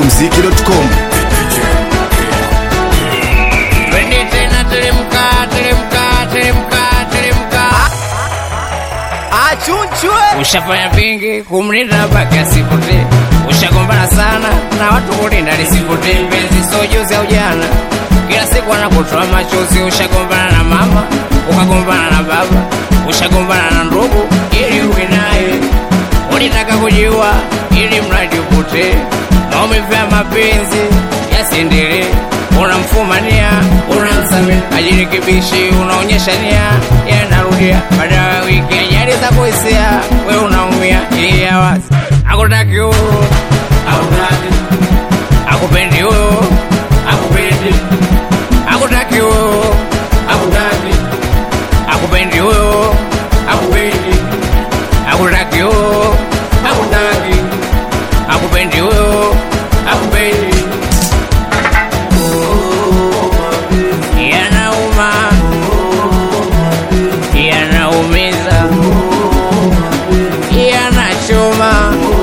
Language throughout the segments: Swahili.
smokumziki.com Twende tena teremka, teremka, teremka, teremka. achunchwe Ushafanya vingi kumlinda mpaka asipotee. Ushagombana sana na watu kulinda lisipotee. Mpenzi sio juzi au jana, kila siku anakutoa machozi. Ushagombana na mama, ukagombana na baba, ushagombana na ndugu ili uwe naye. Ulitaka kujiua ili mradi upotee. Maumivu ya mapenzi yasiendelee. Unamfumania, unamsamehe, ajirekebishi, unaonyesha nia, yanarudia baada ya wiki ajali za kuhisia, we unaumia, yeye awazi akutaki huyo, akutaki, akupendi huyo, akupendi, akutaki huyo, akutaki, akupendi huyo, akupendi, akutaki huyo, akutaki, akupendi huyo, akupendi yanauma, yanaumiza, yanachoma,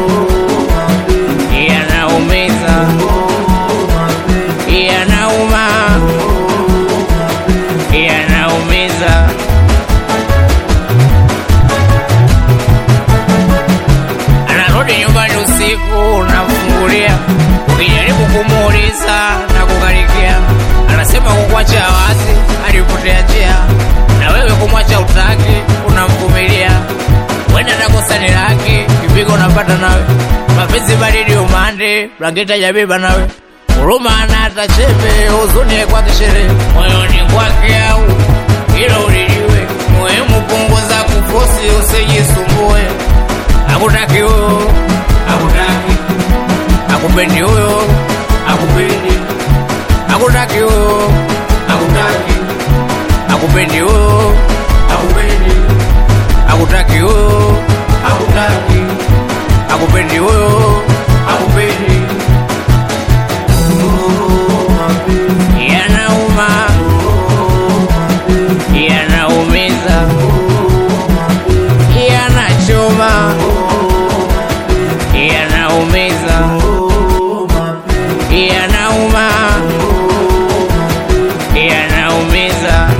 yanaumiza, yanauma, yanaumiza. Anarudi nyumbani usiku, unamfungulia, ukijaribu kumuuliza na kukarikia, anasema kukuacha wazi, alipotea njia, na wewe kumwacha utaki, unamvumilia. Wenda nakosa ni laki, kipigo unapata nawe, mapenzi baridi umande, blanketi hajabeba nawe, huruma ana hata chembe, huzuni kwake sherehe, moyoni kwake au hilo ulijue, muhimu punguza kufosi, usijisumbue akutaki huyo, akutaki, akupendi huyo, akupendi, akutaki huyo, akutaki, akupendi huyo, akupendi, akutaki huyo, akutaki, akupendi huyo, akupendi. Yanauma, yanaumiza, yanachoma, yanaumiza, yanauma, yanaumiza.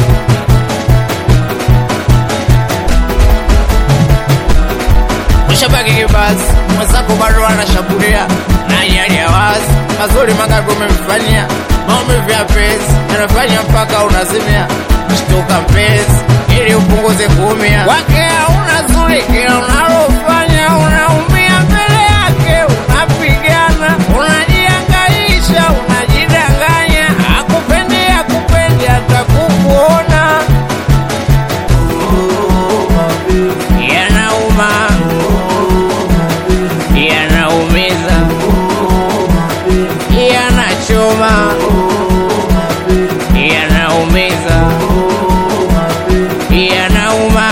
Ushabaki kibazi, mwenzako bado anashambulia na hali ya wazi, mazuri mangapi umemfanyia, maumivu ya penzi yanafanya mpaka unazimia. Shtuka mpenzi, ili upunguze kuumia kwake. Hauna zuri, kila unalofanya unaumia mbele yake, unapigana, unajiangaisha, unajidanganya. Akupendi, akupendi hata kukuona. Yanauma, yanaumiza, yanachoma, yanaumiza, yanauma,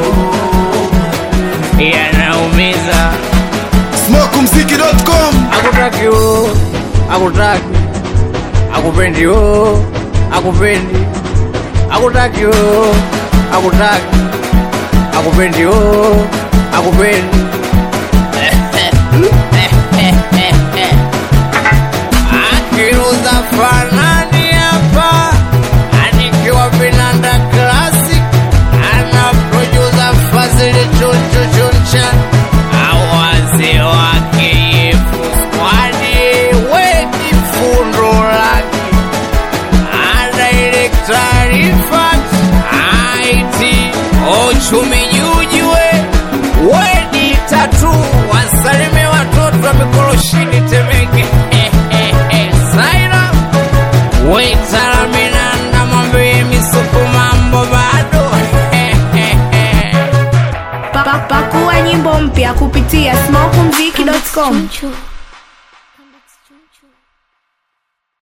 yanaumiza. smokumziki.com Akutaki huyo, akutaki, akupendi huyo, akupendi, akutaki huyo, akutaki, akupendi huyo, akupendi. Akiruza fanani hapa, anikiwa vinanda classic, ana producer Fazili Chunchu Chuncha, awazi wake Yefu Squadi, wedi fundo lake, ana ile taarifa IT, uchumi jujue, wedi tatu, wasalime watoto wa mikoroshini Temeke, Saira Wetaramina mwambie misuku mambo bado Pa- Pakua nyimbo mpya kupitia smokumziki.com. Chunchu.